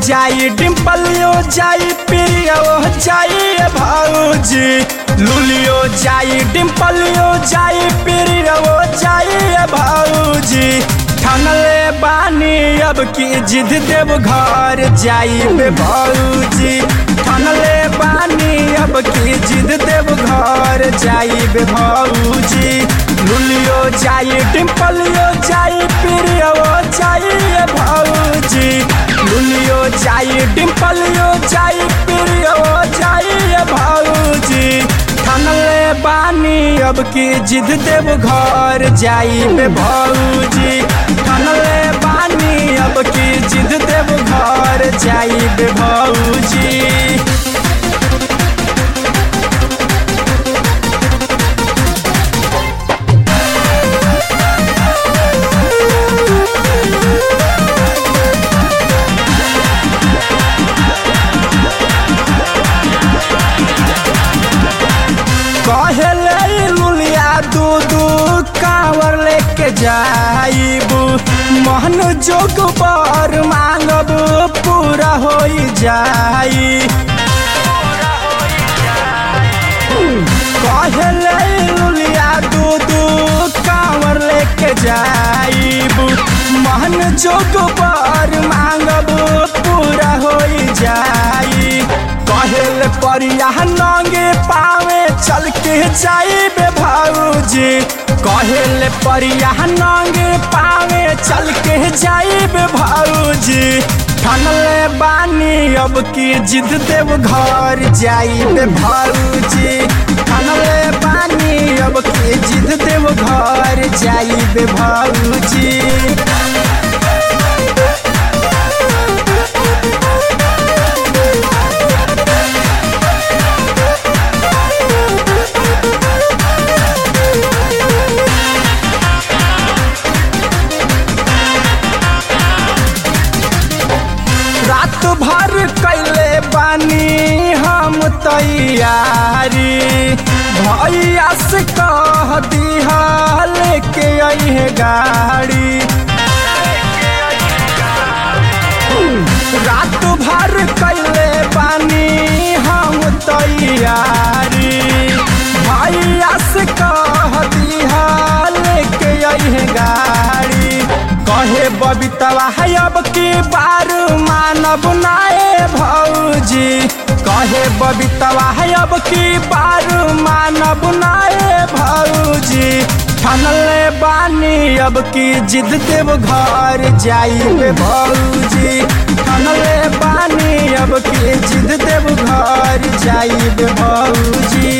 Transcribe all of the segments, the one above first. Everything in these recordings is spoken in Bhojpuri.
जाई डिम्पलियो जाई प्रियो जाई भाऊजी लुलियो जाई डिम्पलियो जाई प्रियो जाई भाऊजी ठनले बानी अब की जिद देव घर जाई बे भाऊजी ठनले बानी अब की जिद देव घर जाई बे भाऊजी लुलियो जाई डिम्पलियो जाई प्रियो जाई भाऊजी लुलियो जाई डिम्पलियो जाई प्रियो जाई भाऊजी ठनले बानी अब की जिद देव घर जाई बे भाऊजी ठनले बानी अब की जिद देव घर जाई बे भाऊजी कहले लुलिया दू दू कांवर लेके जाइबू मोहन जोग पर मांगब पूरा हो जाई कहले लुलिया दू दू कांवर लेके जाइबू मोहन जोग पर मांगब पूरा हो जाई कहल परिया नंगे पावे चल के जाइबे भाऊजी कहल परिया नंगे पावे चल के जाइबे भाऊजी ठनले बानी अब की जिद देव घर जाइबे भाऊजी ठनले बानी अब की जिद देव घर जाइबे भाऊजी रात भर कैले बानी हम तैयारी भैया से कह दिहा लेके अइहे गाड़ी रात भर कैले बानी हम तैयारी भैया से कह दिहा लेके अइहे गाड़ी कहे बबीतवा है अब की बार मानब नाए भौजी कहे बबीतवा है अब की बार मानब नाए भौजी ठनले बानी अब की जिद देव घर जाइबे भौजी ठनले बानी अब की जिद देव घर जाइबे भौजी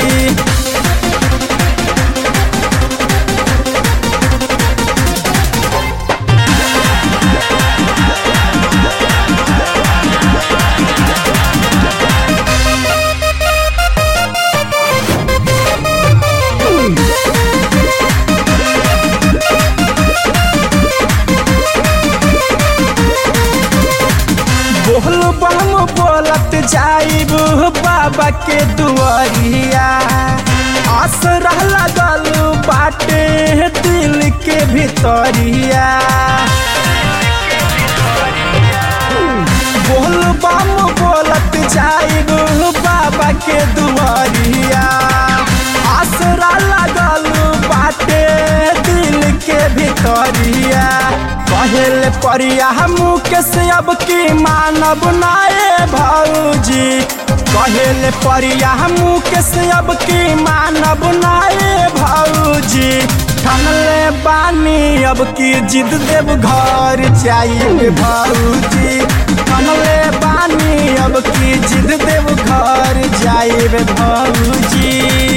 बोल बम बोलत जाइब बाबा के दुआरिया आसरा लगल बाटे दिल के भितरिया बोल बम बोलत जाइब बाबा के दुआरिया आसरा लगल बाटे दिल के भितरिया कहल परिया मुकेश अब की मानब नाए भौजी कहल परिया मुकेश अब की मानब नाए भौजी ठनले बानी अब की जिद देव घर जाइए भौजी ठनले बानी अब की जिद देव घर जाइए भौजी